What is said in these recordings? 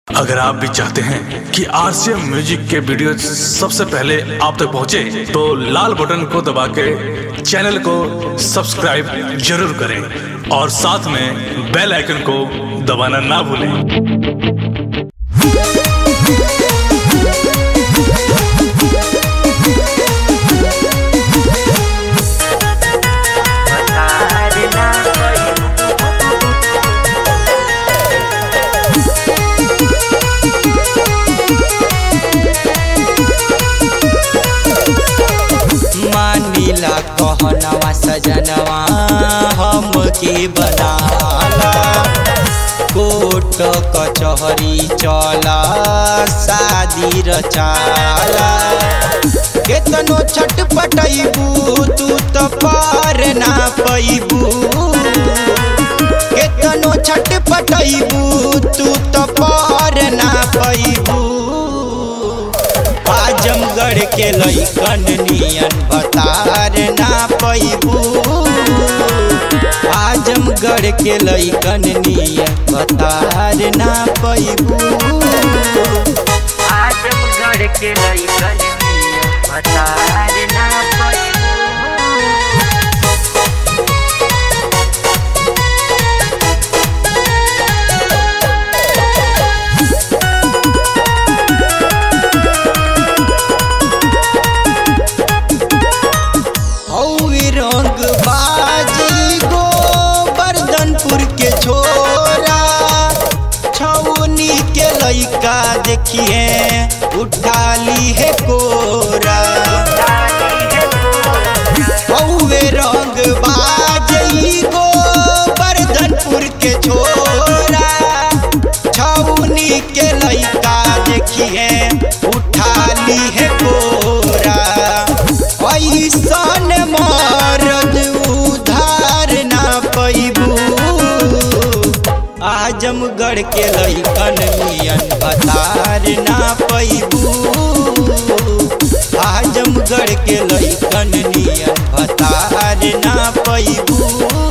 अगर आप भी चाहते हैं कि आरसीएम म्यूजिक के वीडियो सबसे पहले आप तक पहुंचे, तो लाल बटन को दबा के चैनल को सब्सक्राइब जरूर करें और साथ में बेल आइकन को दबाना ना भूलें मानिला कहनवा सजनवा हम के बनाला कोट कचहरी चला शादी रचाला केतनो छटपटैबू तू तो पार ना पैबू केतनो छटपटैबू तू तो पार ना पैबू आजमगढ़ के लैकन नियन बतार ना पैबू आजमगढ़ के लैकन नियन बतार ना पैबू आजमगढ़ के लइकन बतार ना पैबू हौवी रंग बाजी गो बर्दनपुर के छोरा छौनी के लइका देखिए उठा ली है कोरा हौवे रंग बाजी गो बर्दनपुर के छोरा छौनी के लइका देखिए उठा ली है कोरा ऐसन मरद उधार ना पैबू आजमगढ़ के लइकन मियन बतार ना पैबू आजमगढ़ के लइकन नियन बतार ना पैबू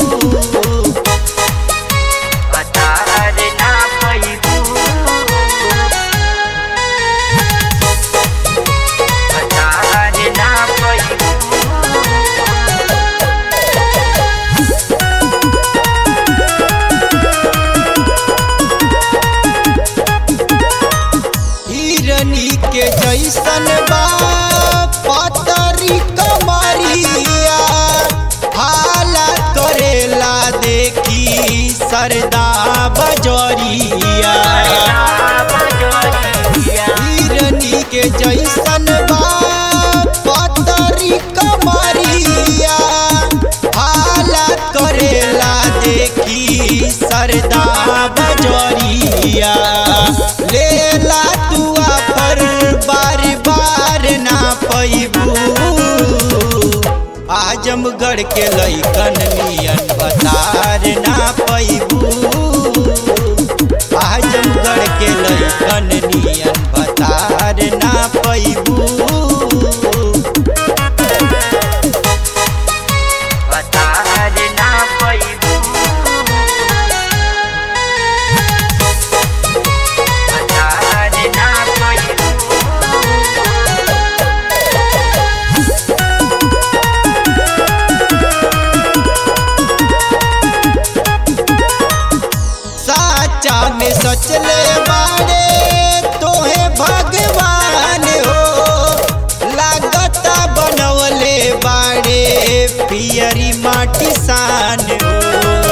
बतार ना पैबू बतार ना पैबू हिरनी के जैसन बा पतरी कमरिया हाला करेला देखी सरदा बजरिया हिरनी के जैसन बा पतरी कमरिया हाला करेला देखी सरदा बजरिया लेला तुआ पर बार बार ना पैबू आजमगढ़ के लइकन नियन बतार ना पैबू आजमगढ़ के लइकन नियन बतार ना पैबू बतार ना पैबू बतार ना पैबू साचा में सचले बाड़े तोहे भगवान हो लागता बनवले बाड़े पियरी माटी सान हो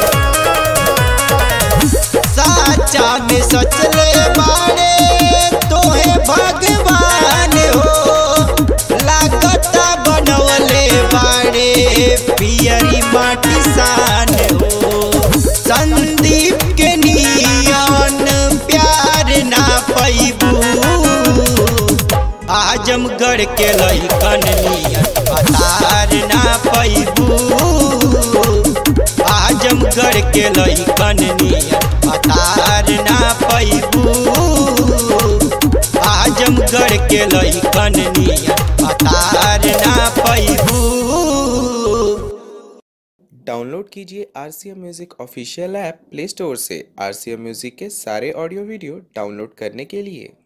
साचा में सचले बाड़े तोहे भगवान हो लागता बनवले बाड़े पियरी माटी सान हो संदीप के नियन प्यार ना पैबू आजमगढ़ के लइकन नियन बतार ना पैबू आजमगढ़ के लइकन नियन बतार ना पैबू आजमगढ़ के लइकन नियन बतार ना पैबू डाउनलोड डाउनलोड कीजिए R C M music official app Play Store से आर सी एम म्यूज़िक के सारे ऑडियो वीडियो डाउनलोड करने के लिए